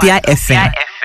Wazobia FM.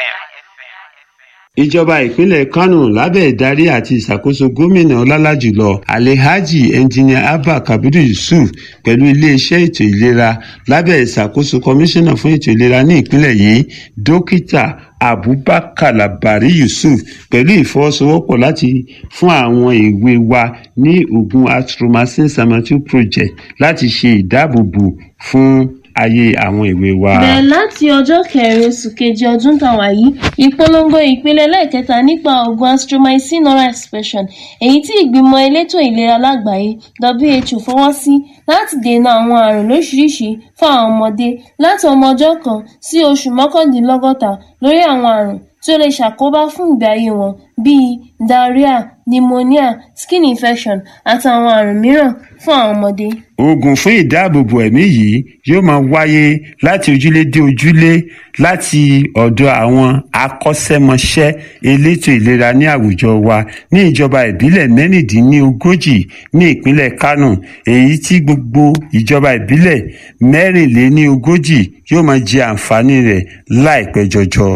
ìjọba ìpínlẹ̀ kánò lábẹ́ ìdarí àti ìṣàkóso gómìnà ọlálàjùlọ alhaji engineer abba kabiru yusuf pẹ̀lú iléeṣẹ́ ètò ìlera lábẹ́ ìṣàkóso kọmíṣánná fún ètò ìlera ní ìpínlẹ̀ yìí dókítà abubakar labari yusuf pẹ̀lú ìfọwọ́sowọ́pọ̀ láti fún àwọn èwe wa ní oògùn atromycin samatu project láti ṣe ìdáàbòbò fún ayé àwọn èwe wa. bẹ̀rẹ̀ láti ọjọ́ kẹrin oṣù kejì ọdún tàwa yìí ìpolongo ìpele lẹ́ẹ̀kẹta nípa oògùn astromycin oral expression èyí tí ìgbìmọ̀ elétò ìlera lágbàáyé who fọwọ́ sí láti dènà àwọn àrùn lóṣìṣìí fún àwọn ọmọdé láti ọmọ ọjọ́ kan sí oṣù mọ́kàndínlọ́gọ́ta lórí àwọn àrùn tí ó lè ṣàkóbá fún ìgbé ayé wọn bíi diarrhea pneumonia skin infection àtàwọn àrùn mìíràn fún àwọn ọmọdé. oògùn fún ìdáàbòbò ẹ̀mí yìí yóò máa wáyé láti ojúlé dé ojúlé láti ọ̀dọ̀ àwọn akọ́ṣẹ́mọṣẹ́ elétò ìlera ní àwùjọ wa ní ìjọba ìbílẹ̀ mẹ́rìndínlógójì ní ìpínlẹ̀ kánò èyí tí gbogbo ìjọba ìbílẹ̀ mẹ́rìnléníogójì yóò máa jẹ àǹfààní rẹ̀ láìpẹ́ jọjọ.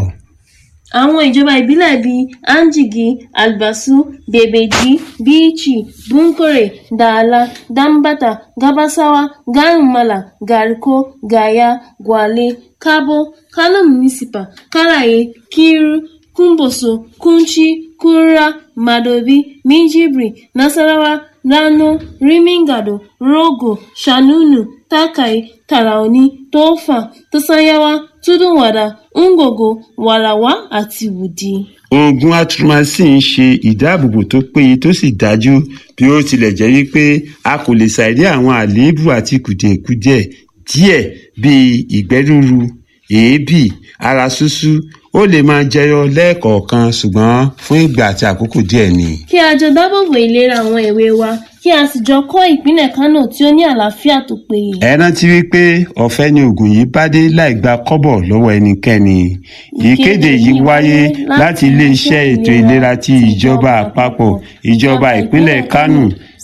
àwọn ìjọba ìbílẹ̀ bíi anjigi albasu bebeji bichi bunkore dala dambata gabasawa garumala gariko gaya gwale kabo kano municipal karaye kiru kumboso kunchi kura madobi minjibri nasarawa rano rimingado rogo shanunu takai taraoni tofa tasanyawa tudunwada ngogo warawa àti wudi. oògùn atromycin ń ṣe ìdáàbòbò tó péye tó sì dájú bí ó tilẹ̀ jẹ́ wípé a kò lè ṣàìrí àwọn àléébù àti kùdìẹ̀kudiẹ díẹ̀ bíi ìgbẹ́ rúru èébì ara ṣúṣú ó lè máa jẹyọ lẹ́ẹ̀kọ̀ọ̀kan ṣùgbọ́n fún ìgbà àti àkókò díẹ̀ ni. kí a jọ dábòbò ìlera àwọn èwe wa kí a sì jọ kọ́ ìpínlẹ̀ kánò tí ó ní àlàáfíà tó péye. ẹ rántí wípé ọ̀fẹ́ ni oògùn yìí bá dé láì gba kọ́bọ̀ lọ́wọ́ ẹnikẹ́ni. ìkéde yìí wáyé láti iléeṣẹ́ ètò ìlera ti ìjọba àpapọ̀ ìjọba ìpínlẹ̀ kánò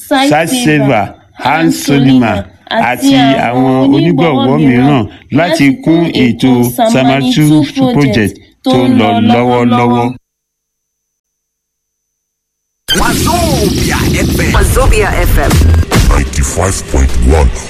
satseva hans solima àti àwọn onígbọ̀wọ́ mìíràn láti kún ètò samatu project tó ń lọ lọ́wọ́lọ́wọ́. Wazobia FM. Wazobia FM. 95.1